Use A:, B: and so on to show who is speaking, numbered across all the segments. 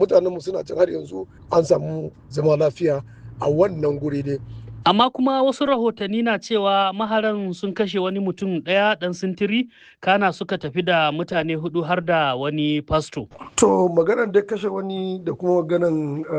A: mutanenmu suna can har yanzu an samu zama lafiya a wannan guri ne
B: Amma kuma wasu rahotanni na cewa maharan sun kashe wani mutum ɗaya ɗan sintiri kana suka tafi da mutane hudu har da wani fasto.
A: to maganar da kashe wani da kuma maganar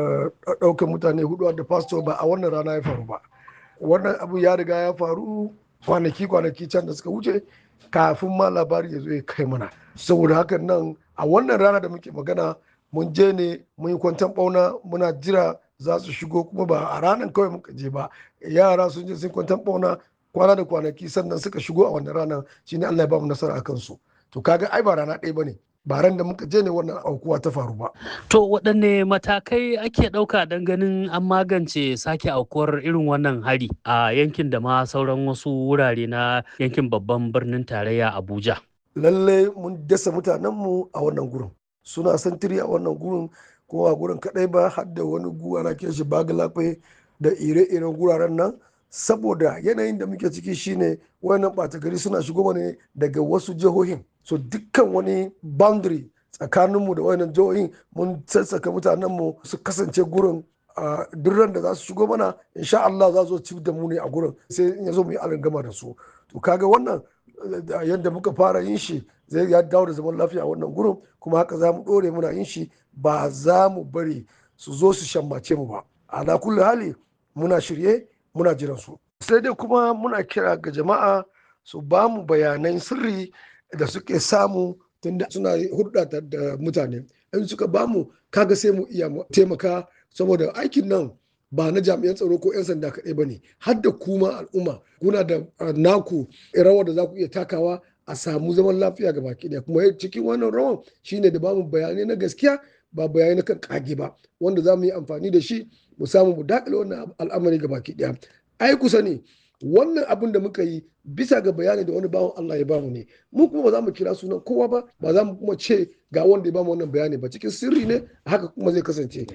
A: ɗaukar mutane hudu da fasto ba a wannan rana ya faru ba wannan abu ya riga ya faru kwanaki kwanaki can da suka wuce kafin ma labari ya zo ya kai mana saboda hakan nan a wannan rana da muke magana mun je ne mun yi kwantan bauna muna jira za su shigo kuma ba a ranar kawai muka je ba yara sun je sun kwantan bauna kwana da kwanaki sannan suka shigo a wannan ranar shine Allah ya ba mu nasara akan su to kaga ai ba rana ɗaya bane ba ran da muka je ne wannan aukuwa ta faru ba
B: To waɗanne matakai ake ɗauka don ganin an magance sake aukuwar irin wannan hari a yankin da ma sauran wasu wurare na yankin babban birnin tarayya Abuja.
A: lalle mun dasa mutanenmu a wannan gurin suna santiri a wannan gurin kuma a gurin kadai ba har da wani guwa na kiran shi bagalafe da ire-iren guraren nan saboda yanayin da muke ciki shine wayannan ɓata gari suna shigo ne daga wasu jihohin so dukkan wani boundary tsakaninmu da wayannan jihohin mun sassaka mutanenmu su kasance gurin a duk ran da za su shigo mana insha Allah za su ci da mu ne a gurin sai in ya zo mu yi alangama da su to kaga wannan eh, yadda muka fara yin shi zai ya dawo da zaman lafiya a wannan gurin kuma haka za mu ɗore muna yin shi ba za mu bari su zo su shammace mu ba ala kulli hali muna shirye muna jiran su sai dai kuma muna kira ga jama'a su ba mu bayanan sirri da suke samu tunda suna hulɗa da- da mutane in suka ba mu kaga sai mu iya mu taimaka saboda aikin nan ba na jami'an tsaro ko 'yan sanda kaɗai ba ne har da kuma al'umma kuna da uh, naku rawar da za ku iya takawa a samu zaman lafiya ga baki ɗaya kuma cikin wannan rawan shine da bamu bayanai na gaskiya ba bayanai na kan kage ba wanda za mu yi amfani da shi mu samu mu daƙile wannan al'amari ga baki ɗaya ai kusa ne wannan abin da muka yi bisa ga bayani da wani bawan Allah ya bamu ne mu kuma ba za mu kira sunan kowa ba ba za mu kuma ce ga wanda ya bamu wannan bayani ba cikin sirri ne haka kuma zai kasance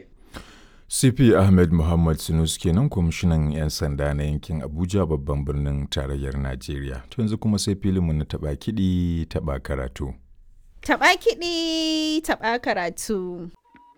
C: CP Ahmed Muhammad Sinus kenan kwamishinan 'yan sanda na yankin Abuja babban birnin tarayyar Najeriya. To yanzu kuma sai filinmu na taɓa kiɗi taɓa karatu.
D: Taɓa kiɗi, taɓa karatu.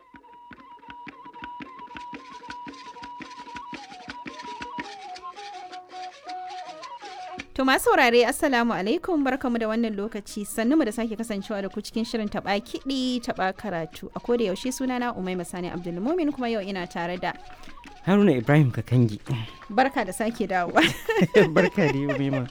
D: To masu saurare Assalamu alaikum barkamu da wannan lokaci sannu mu da sake kasancewa da ku cikin shirin taɓa kiɗi taɓa karatu a koda yaushe sunana Umai Masani Abdulmumin kuma yau ina tare da
E: Haruna Ibrahim Kakangi.
D: barka da sake dawowa.
E: Barka da yau Mema.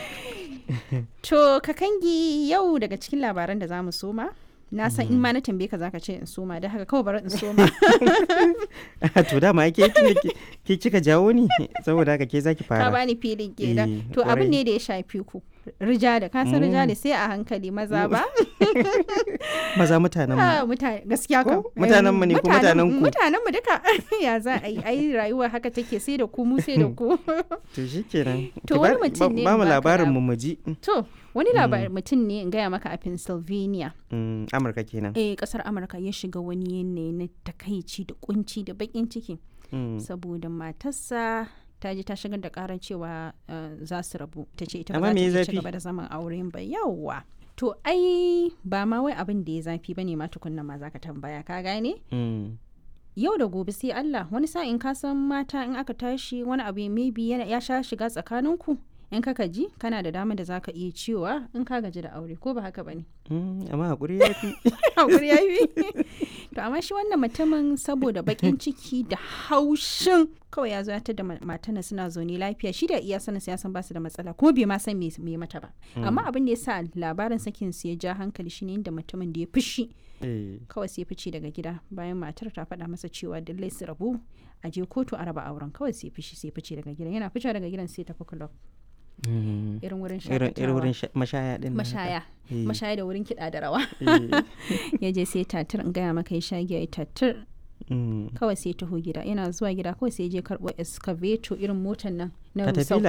D: To kakangi yau daga cikin labaran da za mu soma na san in ma na tambaye ka zaka ce in soma da haka kawai bari in soma
E: to dama ke tun da ke- ke kika jawo ni saboda haka ke zaki
D: ka
E: fara.
D: bani filin
E: Eh,
D: kenan to abin
E: kwarai.
D: ne da ya shafi ku rijali ka san rijali sai a hankali maza ba
E: Maza mutanen
D: Ah,
E: mu.
D: mutane gaskiya
E: Ko?
D: kam
E: Mutanen mu ne ko mutanen ku?
D: mutanen mu duka ya za a yi ai rayuwa haka take sai da ku mu sai da ku
E: To shikenan.
D: To
E: Ki
D: wani
E: ba-
D: mutum
E: ba-
D: ne
E: Ba mu
D: baka
E: labarin
D: lab-
E: mu mu ji.
D: to wani labarin mutum ne in gaya maka a Pennsylvania
E: Mm, Amurka kenan.
D: eh kasar Amurka ya shiga wani yanayi na takaici da kunci da bakin ciki
E: Mm.
D: saboda matarsa ta je ta shigar da karar cewa uh, za su rabu ta ce ita ba
E: Amma
D: za ta
E: me ya
D: iya ci
E: zafi?
D: gaba da zaman auren ba yawwa to ai ba ma wai abin da ya zafi bane ma tukunna ma zaka tambaya ka gane
E: Mm.
D: yau da gobe sai Allah wani sa'in ka san mata in aka tashi wani abu maybe yana ya sha shiga tsakaninku in ka ji kana da dama da zaka iya cewa in ka gaji da aure ko ba haka bane
E: Mm, Amma hakuri ya fi.
D: hakuri ya yi to amma shi wannan mutumin saboda bakin ciki da haushin kawai ya zo ya tada matana suna zaune lafiya shi da iya sanin ya san basu da matsala kuma bai ma san me me mata ba amma abin da ya sa labarin sakin su ya ja hankali shine inda mutumin da ya fushi
E: Eh,
D: kawai sai fice daga gida bayan matar ta faɗa masa cewa lallai su rabu a je kotu a raba auren kawai sai fishi sai fice daga gidan yana fice daga gidan sai tafi club
E: mm.
D: irin wurin
E: Irin irin
D: shakatawa
E: wurin sha- mashaya din. nan haka.
D: mashaya
E: Eh.
D: mashaya da wurin kiɗa da rawa
E: Eh,
D: ya je sai tatir in gaya maka ya sha giya ya tatir
E: mm.
D: kawai sai taho gida yana zuwa gida kawai sai ya je karɓo excavator irin motar nan na
E: Caterpillar?